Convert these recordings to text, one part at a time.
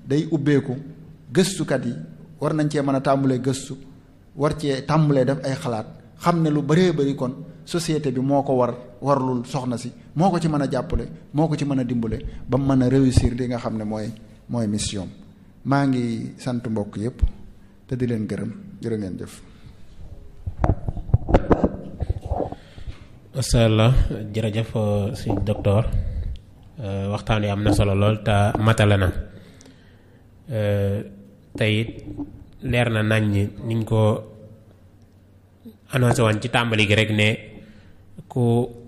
day ubbeeku gëstukat yi war nañ cee mën a tàmbalee gëstu war cee tàmbalee def ay xalaat xam ne lu bëree bëri kon société bi moo ko war warlul soxna si moo ko ci mën a jàppale moo ko ci mën a dimbale ba mu mën a réussir li nga xam ne mooy mooy mission maa ngi sant mbokk yépp te di leen gërëm jërë ngeen jëf masha Allah jërëjëf si docteur waxtaan wi am na solo lool te matale na tey leer na nañ ñi niñ ko annoncé woon ci tàmbali gi rek ne ku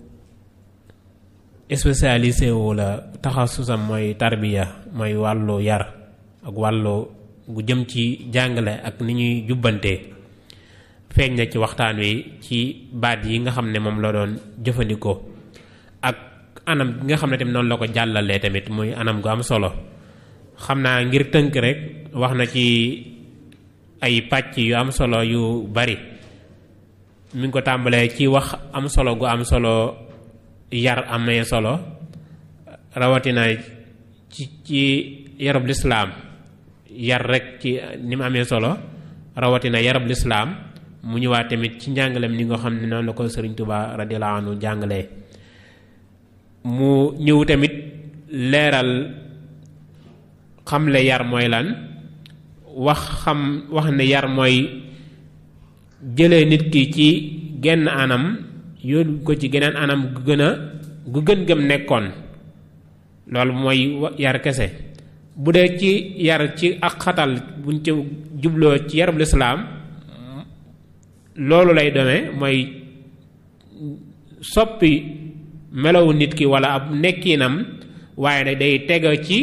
spécialisé wu la taxasusam mooy tarbiya mooy wàllu yar ak wàllu gu jëm ci jàngale ak ni ñuy jubbantee feeñ na ci waxtaan wi ci baat yi nga xam ne moom la doon jëfandikoo ak anam bi nga xam ne tamit noonu la ko jàllalee tamit muy anam gu am solo xam naa ngir tënk rek wax na ci ay pàcc yu am solo yu bari mi ngi ko tàmbalee ci wax am solo gu am solo yar amee solo rawatina ci ci yarub lislaam yar rek ci ni mu amee solo rawatina yarub lislaam mu ñëwaat tamit ci njàngalem ni nga xam ne noonu la ko Sëriñ Tuubaa radiyallaahu anhu jàngalee mu ñëw tamit leeral xamle yar mooy lan wax xam wax ne yar mooy jëlee nit ki ci genn anam yóbbu ko ci geneen anam gu gën a gu gën gëm nekkoon loolu mooy yar kese bu dee ci yar ci ak xatal buñ ci jubloo ci yarub lislaam loolu lay demee mooy soppi melowu nit ki walla ab nekkinam waaye nag day tega ci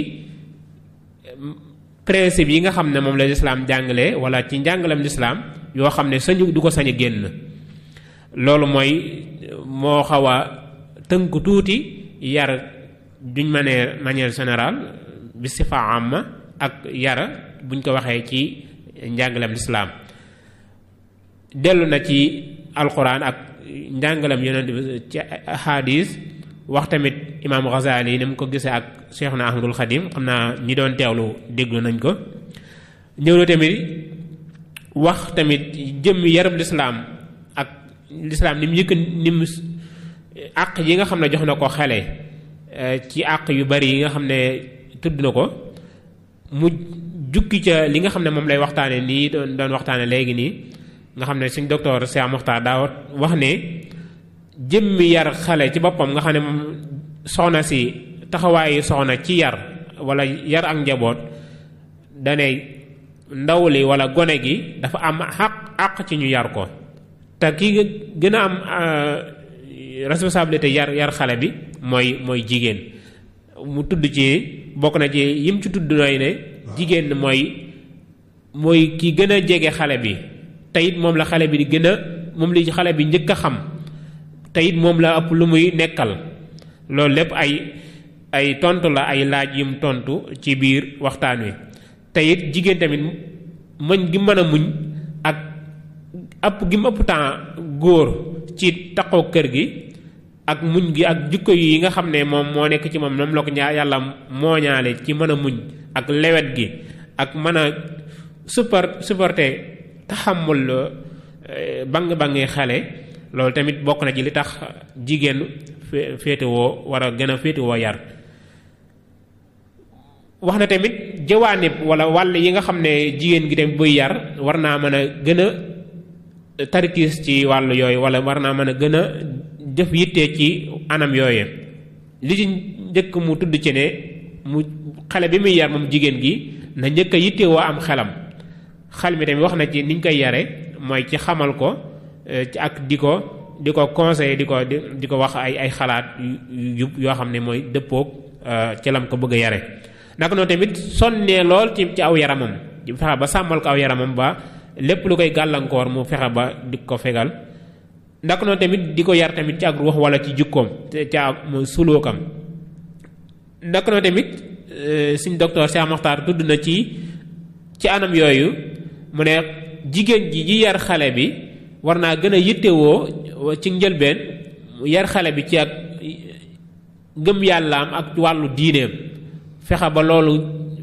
principe yi nga xam ne moom la lislaam jàngale walla ci njàngalem lislaam yoo xam ne sañu du ko sañ a génn loolu mooy moo xaw a tënk tuuti yar duñ manière manière générale bi sifa amma ak yara buñ ko waxee ci njàngalem lislaam dellu na ci alquran ak njàngalem yonent bi ci hadis wax tamit imaam Ghazali ni mu ko gisee ak Cheikhna Ahmadul Xadim xam naa ñi doon teewlu déglu nañ ko ñëw na tamit wax tamit jëm yarab lislaam ak lislaam ni mu yëkk ni mu àq yi nga xam ne jox na ko xale ci àq yu bari yi nga xam ne tudd na ko mu jukki ca li nga xam ne moom lay waxtaane nii doon doon waxtaane léegi nii nga xam ne suñ docteur Cheikh Mokhtar daa wax ne jëmmi yar xale ci boppam nga xam ne moom soxna si taxawaayu soxna ci yar wala yar ak njaboot dane ndaw li wala gone gi dafa am xaq àq ci ñu yar ko te ki gën a am responsabilité yar yar xale bi mooy mooy jigéen mu tudd ci bokk na ci yim ci tudd nooy ne jigéen mooy mooy ki gën a jege xale bi te it moom la xale bi di gën a moom li xale bi njëkk a xam te it moom la ëpp lu muy nekkal loolu lépp ay ay tontu la ay laaj yum tontu ci biir waxtaan wi te it jigéen tamit muñ gi mën a muñ ak ëpp gi mu ëpp temps góor ci taqoo kër gi ak muñ gi ak jukko yi nga xam ne moom moo nekk ci moom moom la ko ñaa yàlla mooñaale ci mën a muñ ak lewet gi ak mën a support supporter taxamul bang-bangi xale loolu tamit bokk na ci li tax jigéen féetewoo war a gën a féetewoo yar wax na tamit jawaanib wala wàll yi nga xam ne jigéen gi tamit buy yar war naa mën a gën a tarkiis ci wàll yooyu wala war naa mën a gën a def yitte ci anam yooyu li ci njëkk mu tudd ci ne mu xale bi muy yar moom jigéen gi na njëkk a yittewoo am xelam xel mi tamit wax na ci niñ koy yare mooy ci xamal ko ci ak di ko di ko conseiller di ko di ko wax ay ay xalaat yu yoo xam ne mooy dëppoog ci lam ko bëgg a yare naka noonu tamit sonnee lool ci ci aw yaramam di fexe ba sàmmal ko aw yaramam ba lépp lu koy gàllankoor mu fexe ba di ko fegal naka noonu tamit di ko yar tamit ci ak ruux wala ci jukkoom ca mu suluukam naka noonu tamit suñ docteur Cheikh Mokhtar tudd na ci ci anam yooyu mu ne jigéen ji ji yar xale bi war naa gën a yittewoo ci njëlbeen yar xale bi ci ak gëm yàllaam ak wàllu diineem fexe ba loolu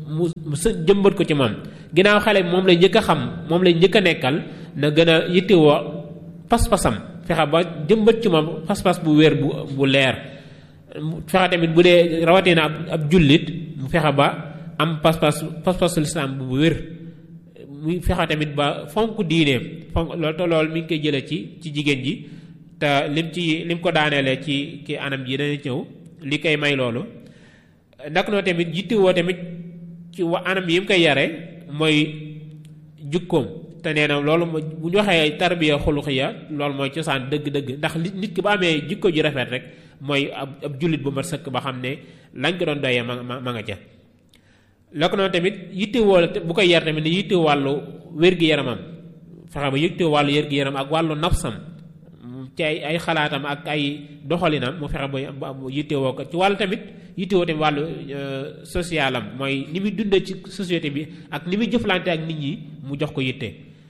mu mu sa jëmbat ko ci moom ginnaaw xale bi moom lay njëkk a xam moom lay njëkk a nekkal na gën a yittewoo pas-pasam fexe ba jëmbat ci moom pas-pas bu wér bu bu leer fexe tamit bu dee rawatina ab ab jullit mu fexe ba am pas-pas pas-pasu lislaam bu wér muy fexe tamit ba fonk diineem fonk loolu te loolu mi ngi koy jëlee ci ci jigéen ji te lim ci lim ko daaneele ci ki anam ji dana ñëw li koy may loolu ndak noo tamit yittewoo tamit ci wa anam yi mu koy yare mooy jukkoom te nee na loolu bu ñu waxee tarbiya xuluxiya loolu mooy cosaan dëgg-dëgg ndax nit ki ba amee jikko ji rafet rek mooy ab ab jullit bu mat sëkk ba xam ne lañ ko doon doyee ma ma nga ca la ko noonu tamit yittewoo bu koy yar tamit ne yitte wàllu wér-gi-yaramam fexe ba yitte wàllu wér-gi-yaram ak wàllu nafsam ci ay ay xalaatam ak ay doxalinam mu fexe ba yittewoo ko ci wàllu tamit yittewoo tamit wàllu socialam mooy ni muy dundee ci société bi ak ni muy jëflante ak nit ñi mu jox ko yitte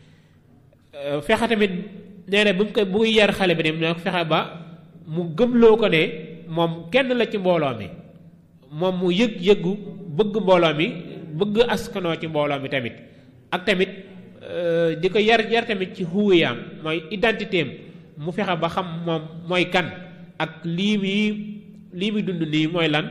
fexe tamit nee na bu mu ko bu muy yar xale bi ne ne fexe ba mu gëmloo ko ne moom kenn la ci mbooloo mi moom mu yëg yëggu bëgg mbooloo mi bëgg askanoo ci mbooloo mi tamit ak tamit di ko yar yar tamit ci huwiyaam mooy identité am mu fexe ba xam moom mooy kan ak lii muy lii muy dund nii mooy lan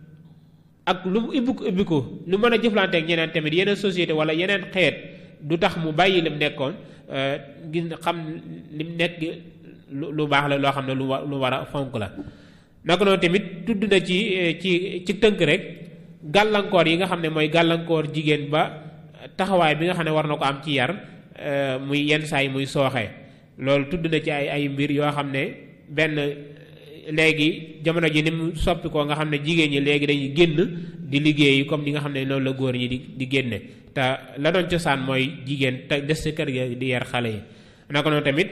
ak lu mu ibbiku ibbiku lu mën a jëflante ak ñeneen tamit yeneen société wala yeneen xeet du tax mu bàyyi lim nekkoon gis xam lim nekk lu baax la loo xam ne lu wa lu war a fonk la naka noonu tamit tudd na ci ci ci tënk rek gàllankoor yi nga xam ne mooy gàllankoor jigéen ba taxawaay bi nga xam ne war na ko am ci yar muy yenn saa yi muy sooxee loolu tudd na ci ay ay mbir yoo xam ne benn léegi jamono ji ni mu soppi ko nga xam ne jigéen ñi léegi dañuy génn di liggéey comme ni nga xam ne noonu la góor ñi di di génne te la doon cosaan mooy jigéen te des ci kër gi di yar xale yi naka noonu tamit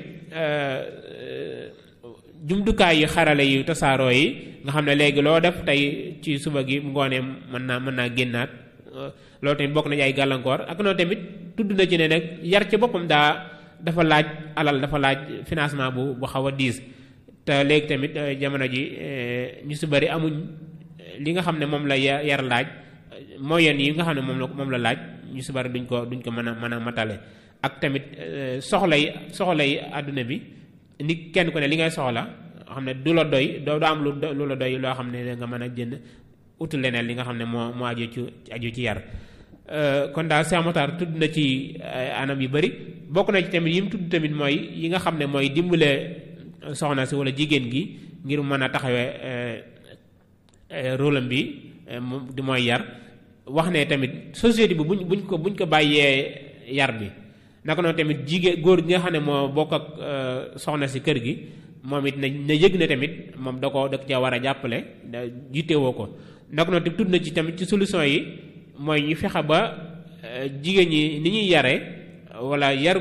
jumtukaay yi xarale yu tasaaroo yi nga xam ne léegi loo def tey ci suba gi ngoonee mën naa mën naa génnaat loolu tamit bokk na ci ay gàllankoor ak noonu tamit tudd na ci ne nag yar ci boppam daa dafa laaj alal dafa laaj financement bu bu xaw a diis te léegi tamit jamono ji ñu si bari amuñ li nga xam ne moom la yar laaj moyen yi nga xam ne moom la moom la laaj ñu si bari duñ ko duñ ko mën a mën a matale ak tamit soxla yi soxla yi àdduna bi ni kenn ku ne li ngay soxla xam ne du la doy doo am lu lu la doy loo xam ne nga mën a jënd utul leneen li nga xam ne moo moo aju ci aju ci yar kon daal Cheikh Matar tudd na ci anam yu bari bokk na ci tamit yi mu tudd tamit mooy yi nga xam ne mooy dimbale soxna si wala jigéen gi ngir mën a taxawee rôle bi di mooy yar wax ne tamit société bi buñ buñ ko buñ ko bàyyee yar bi naka noonu tamit jigéen góor gi nga xam ne moo bokk ak soxna si kër gi moom it na na yëg ne tamit moom da ko da cee war a jàppale da jiitewoo ko naka noonu tudd na ci tamit ci solution yi mooy ñu fexe ba jigéen ñi ni ñuy yare wala yar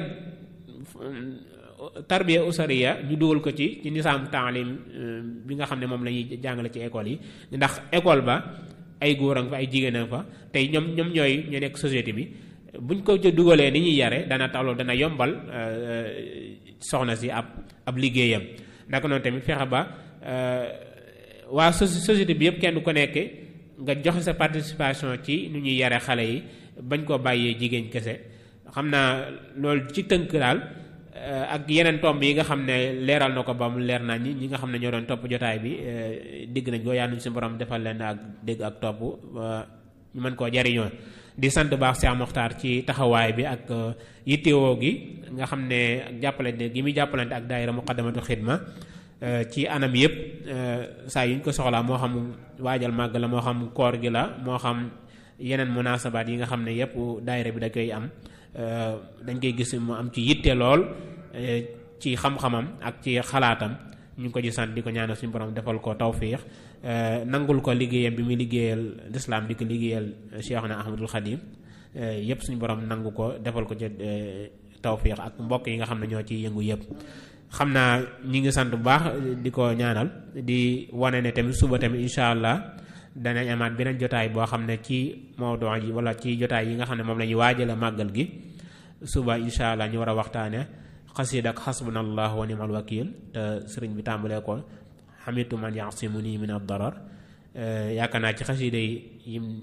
tarbiya usariya ñu dugal ko ci ci nisaam taalim bi nga xam ne moom la ñuy jàngale ci école yi ndax école ba ay góor a nga fa ay jigéen a nga fa tey ñoom ñoom ñooy ñu nekk société bi buñ ko ca dugalee ni ñuy yare dana tax loolu dana yombal soxna si ab ab liggéeyam naka noonu tamit fexe ba waa société bi yëpp kenn ku nekk nga joxe sa participation ci nu ñuy yare xale yi bañ koo bàyyee jigéen kese xam naa loolu ci tënk daal ak yeneen tomb yi nga xam ne leeral na ko ba mu leer naa ñi ñi nga xam ne ñoo doon topp jotaay bi digg nañ ko yàlla nañu si borom defal leen ak dégg ak topp ñu mën koo jariñoo di sant baax Cheikh Mokhtar ci taxawaay bi ak yittewoo gi nga xam ne ak jàppalante gi muy jàppalante ak daayira muqaddamatu xidma ci anam yëpp saa yu ñu ko soxlaa moo xam waajal màgg la moo xam koor gi la moo xam yeneen munasabaat yi nga xam ne yëpp daayira bi da koy am dañ koy gis mu am ci yitte lool ci xam-xamam ak ci xalaatam ñu ngi ko ci sant di ko ñaanal suñu borom defal ko tawfiix nangul ko liggéeyam bi muy liggéeyal lislaam di ko liggéeyal Cheikhna Ahmadul Xadim yëpp suñu borom nangu ko defal ko ci tawfiix ak mbokk yi nga xam ne ñoo ciy yëngu yëpp. xam naa ñi ngi sant bu baax di ko ñaanal di wane ne tamit suba tamit incha allah danañ amaat beneen jotaay boo xam ne ci mawduu yi wala ci jotaay yi nga xam ne moom la ñuy waajale màggal gi suba incha allah ñu war a waxtaane xasiid ak xasbunallah wa nimal wakil te sëriñ bi tàmbalee ko xamitu man yasimuni min ad darar yaakaar naa ci xasiida yi yim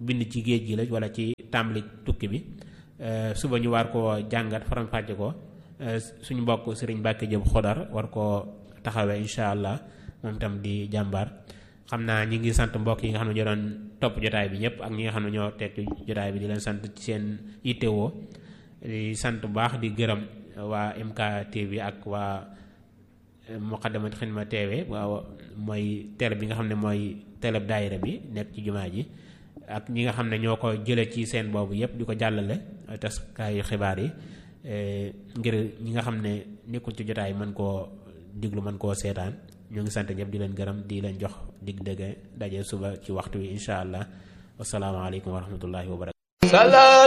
bind ci géej gi la wala ci tàmbali tukki bi suba ñu war koo jàngat faram-fàcce ko suñu mbokk sëriñ Mbàkke Jóob Xodar war koo taxawee incha allah moom itam di jàmbaar xam naa ñi ngi sant mbokk yi nga xam ne ñoo doon topp jotaay bi ñëpp ak ñi nga xam ne ñoo teetu jotaay bi di leen sant ci seen yittewoo di sant bu baax di gërëm waa MK TV ak waa Muqaddamatul Xidma TV waaw mooy télé bi nga xam ne mooy télé daayira bi nekk ci jumaa ji ak ñi nga xam ne ñoo ko jële ci seen boobu yëpp di ko jàllale taskaayu xibaar yi ngir ñi nga xam ne nekkul ci jotaay mën koo diglu mën koo seetaan ñoo ngi sant ñëpp di leen gërëm di leen jox dig dëgg daje suba ci waxtu wi incha allah wasalaamaaleykum wa rahmatullahi wa barakatu